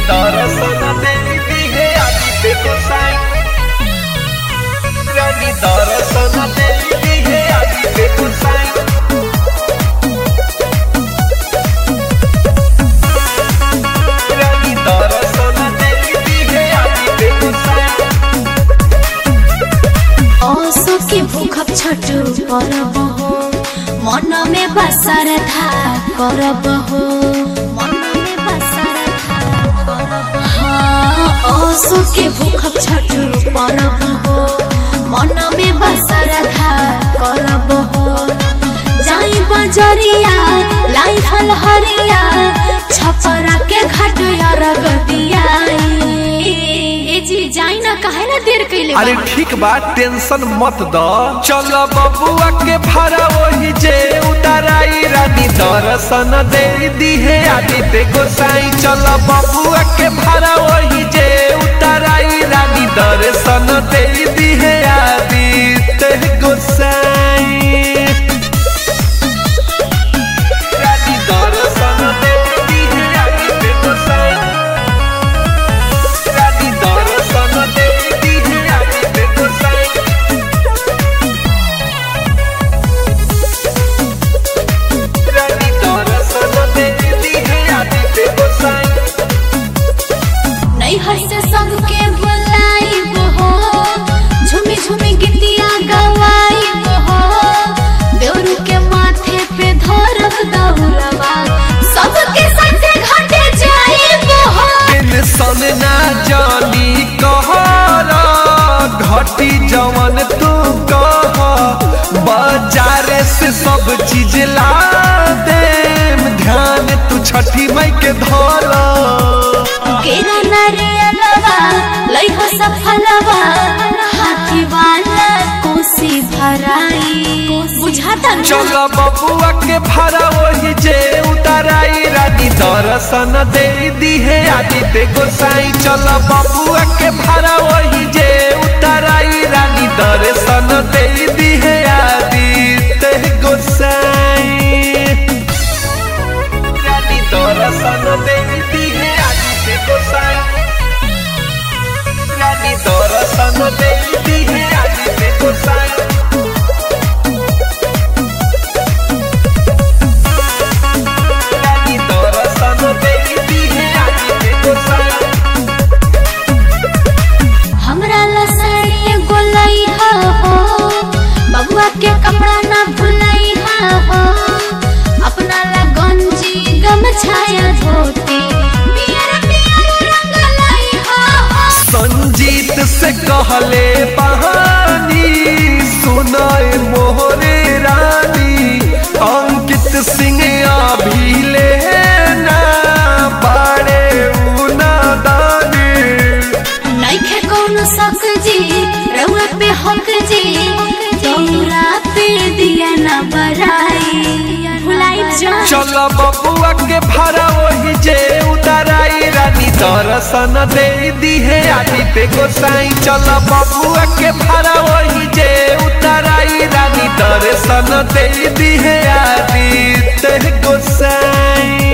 दर्शन देवी है आदित्य गोसाई रानी दर्शन देवी है आदित्य गोसाई रानी दर्शन देवी है आदित्य गोसाई ओसो के भूखब छठु परब हो मन में बसर था करब हो मन में बसर था करब हाँ ओसो के भूखब छठु परब हो मन में बसर था करब हो जाई बजरिया लाई फल हरिया छपरा के घाट अरग दिया ए जी जाई ना काहे ना देर कइले अरे बानी? ठीक बा टेंशन मत द चल बबुआ के भाड़ा वही जे उताराई रानी दर्शन दे दी है आदित्य गोसाई चल बबुआ के भाड़ा वही जे उताराई रानी दर्शन दे दी है आदित्य गोसाई रानी दर्शन दे दी है आदित्य गोसाई रानी दर्शन देवी है आदित्य गोसाई रानी दर्शन देवी है आदित्य गोसाई नहीं हंसे सबके बुलाइब हो झूमी झूमी गीतिया गवाइब हो देवरू के माथे पे धरब दौलवा सबके साथे घाटे जाइब हो टेंशन ना जानी कहरा घटी जवन तू कह बाजारे से सब चीज ला दे ध्यान तू छठी मई के धरा केरा नारियलवा लई हो सफलवा हाथी वाला कोसी भराई बुझाता ना? चल बबुआ के भाड़ा वही जे उताराई रानी दर्शन दे दी है आदित्य गोसाई चल बबुआ के भाड़ा वही जे उताराई रानी दर्शन दे दी है आदित्य गोसाई रानी दर्शन दे दी है आदित्य गोसाई रानी दर्शन दे दी है आदित्य गोसाई रानी दर्शन देवी है आदित्य गोसाई हमरा ला साड़ी गोलाई हा हो बबुआ के कपड़ा ना भुलाई हा हो अपना ला गंजी गमछाया धोती पियर पियर रंग लाई हा हो संजीत से कहले बहानी सुनाए मोहरे रानी अंकित सिंह अभी लेना बाड़े उना दानी नइखे कौनो शक जी रउआ पे हक जी तोरा पे दिया ना बराई भुलाई जा चल बबुआ के भाड़ा वही जे उताराई रानी दर्शन दे दी है आदित्य गोसाई चल बबुआ के भाड़ा वही जे उताराई रानी दर्शन दे दी है आदित्य गोसाई